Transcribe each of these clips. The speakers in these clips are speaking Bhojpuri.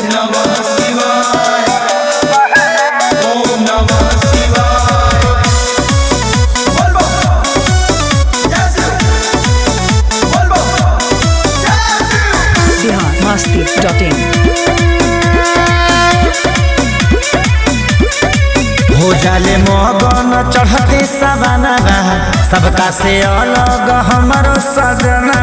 नमः शिवाय ओम नमः शिवाय बोल बम जय शिव बोल बम जय शिव बिहार मस्ती डॉट इन हो जाले मगन चढ़ते सवाना सबका से अलग हमारो सजना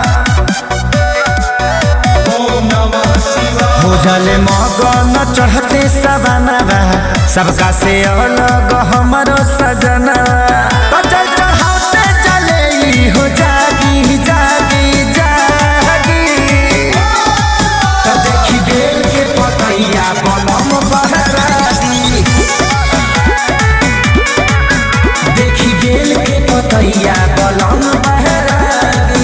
ओम नमः शिवाय हो जाले मगन चढ़ते सवाना सबका से अलग हमारो सजना तो चल चढ़ाते चले ई हो जागी जागी जागी तो देखी बेल के पतैया बनम बहरादी देखी बेल के पतैया बलम बहरादी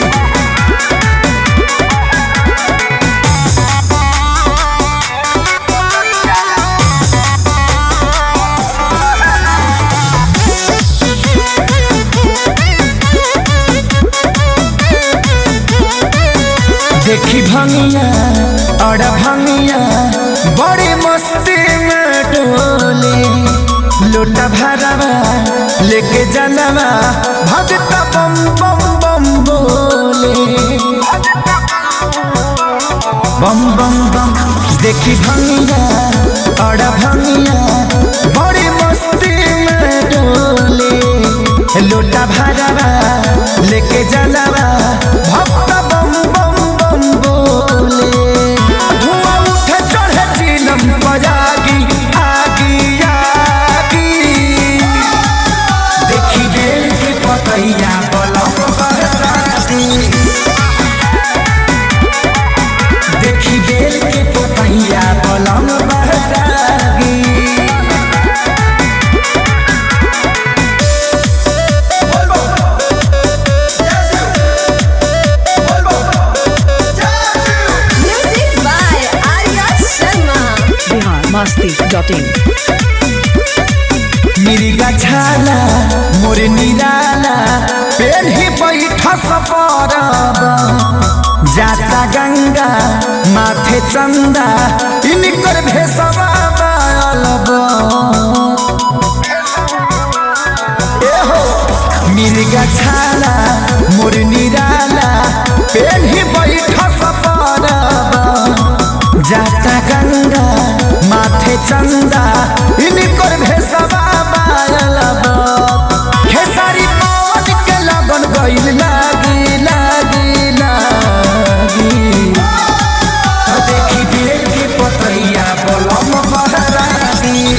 देखी भंगिया और भंगिया बड़ी मस्ती में डोली लोटा भरवा लेके जनवा भगत बम बम बम बोले बम बम बम देखी भंगिया और भंगिया बड़ी मस्ती में डोले लोटा भरवा लेके जनवा भक्त बम बम बम बोले धुआं उठे चढ़े चिलम बजागी आगी आगी देखी बेल के पतैया बलम बहराती देखी बेल के पतैया बलम बहरागी बोल बम जय शिव बोल बम जय Shiv Music by Arya Sharma. Bihar Masti dot in मिर्गा छाला मोर निराला पेन ही बैठ सपरब जाता गंगा माथे चंदा इनकर भेसवा बालब एहो मिर्गा छाला मोर निराला पेन ही बैठ सपरब जाता गंगा माथे चंदा इनकर भेसवा बालब खेसारी पवन के लगन गइल लागी लागी लागी तो देखी बेल के पतैया बलम बहराती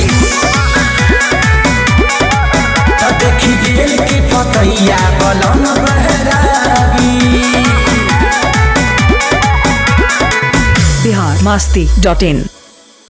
तो देखी बेल के पतैया बलम बहरागी बिहार मस्ती डॉट इन